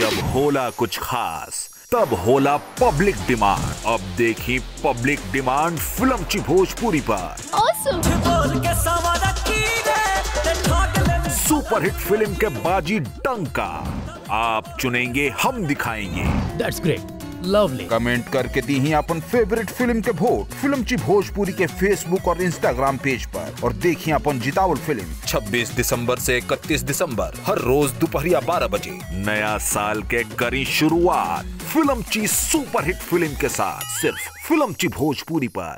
जब होला कुछ खास तब होला पब्लिक डिमांड अब देखी पब्लिक डिमांड फिल्म ची भोजपुरी पर Awesome! सुपरहिट फिल्म के बाजी डंका आप चुनेंगे हम दिखाएंगे दैट्स ग्रेट लवली कमेंट करके दी ही अपन फेवरेट फिल्म के वोट फिल्म ची भोजपुरी के फेसबुक और इंस्टाग्राम पेज पर और देखिए अपन जितावल फिल्म 26 दिसंबर से 31 दिसंबर हर रोज दोपहरिया 12 बजे नया साल के करी शुरुआत फिल्म ची सुपरहिट फिल्म के साथ सिर्फ फिल्म ची भोजपुरी पर